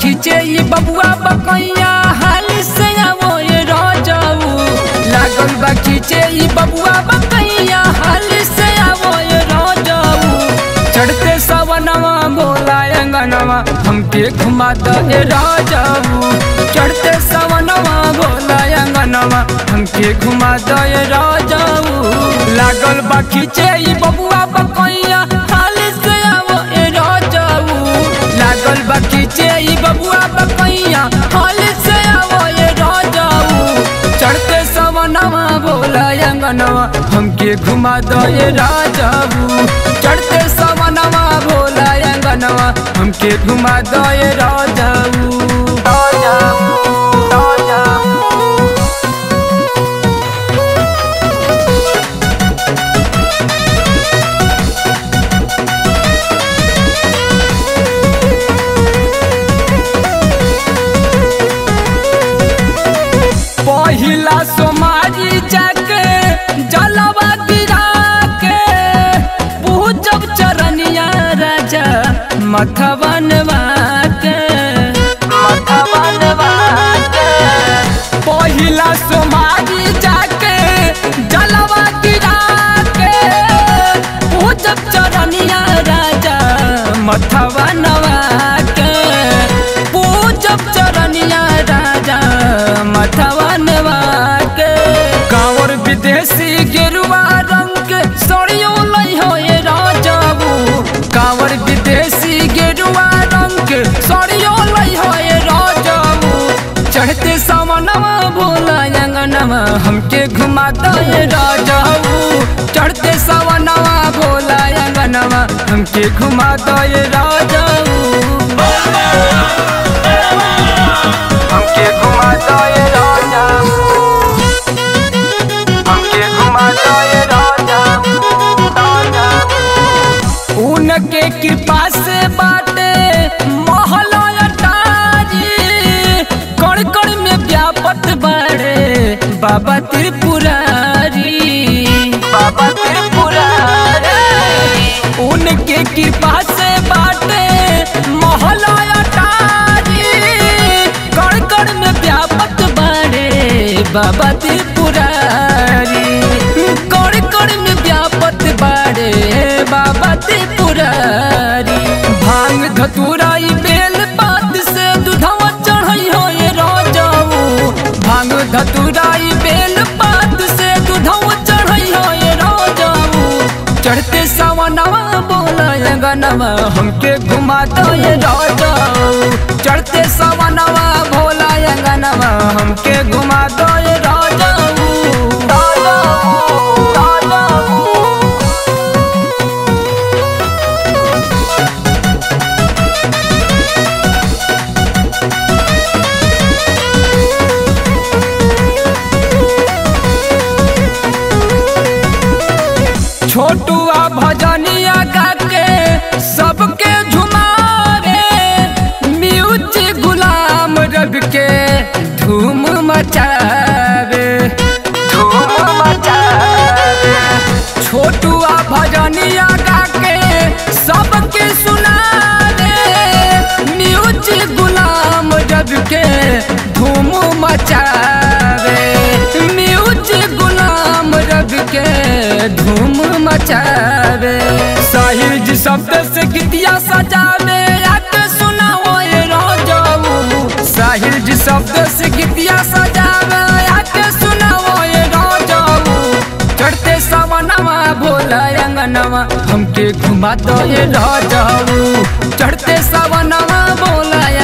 खींचे ये बबुआ बकैया हाल से आवो ये राजाऊ लागल बा खींचे ये बबुआ बकैया हाल से आवो ये राजाऊ चढ़ते सवनवा बोला अंगनवा हमके घुमा दो ये राजाऊ चढ़ते सवनवा बोला अंगनवा हमके घुमा दो ये राजाऊ लागल बा खींचे ये बबुआ बकैया हाल से आवो ये राजाऊ लागल बा खींचे ये बबुआ बकैया हाल से आवो ये राजाऊ चढ़ते सवनवा बोला अंगनवा हमके घुमा दो ये राजाऊ चढ़ते सवनवा बोला अंगनवा हमके घुमा दो ये राजाऊ राजाऊ राजाऊ पहिला सोमारी जाके जलवा गिरा के पूजब चरनिया राजा मथवनवा के मथवनवा के पहिला सोमारी जाके जलवा गिरा के पूजब चरनिया राजा मथवनवा के पूजब चरनिया राजा मथवनवा के कांवर विदेशी गेरुआ रंग के सड़ियो लई हो ये राजाबू कांवर विदेशी गेरुआ रंग के सड़ियो लई हो ये राजाबू चढ़ते सावनवा भोला अंगनवा हमके घुमा दो ये राजाबू चढ़ते सावनवा भोला अंगनवा हमके घुमा दो ये राजाबू हमके घुमा दो ये राजाबू हमके घुमा दो ये राजाबू राजाबू उनके कृपा से बाटे महलो अटारी कण कण में व्यापत बड़े बाबा त्रिपुरारी बाबा त्रिपुरारी उनके कृपा से बाटे महलो अटारी कण कण में व्यापत बड़े बाबा त्रिपुरारी कण कण में व्यापत बड़े बाबा त्रिपुरारी भांग धतुराई बेल पात से दूधवा चढ़ई हो ये राजाऊ भांग धतुराई बेल पात से दूधवा चढ़ई हो ये राजाऊ चढ़ते सवनवा बोला गनवा हमके घुमा दो ये राजाऊ चढ़ते सवनवा भोला गनवा हमके घुमा दो ये राजाऊ राजाऊ राजाऊ छोटुआ भजनिया गा के सबके झुमावे म्यूजिक गुलाम रब के धूम मचावे धूम मचावे छोटुआ भजनिया गा के सबके सुनावे म्यूजिक गुलाम रब के धूम मचावे म्यूजिक गुलाम रब के धूम मचावे साहिर जी शब्द से गीतिया सजावे आके सुनाओ ये राजाऊ साहिर जी शब्द से गीतिया सजावे आके सुनाओ ये राजाऊ चढ़ते सवनवा भोला अंगनवा हमके घुमा दो ये राजाऊ चढ़ते सवनवा भोला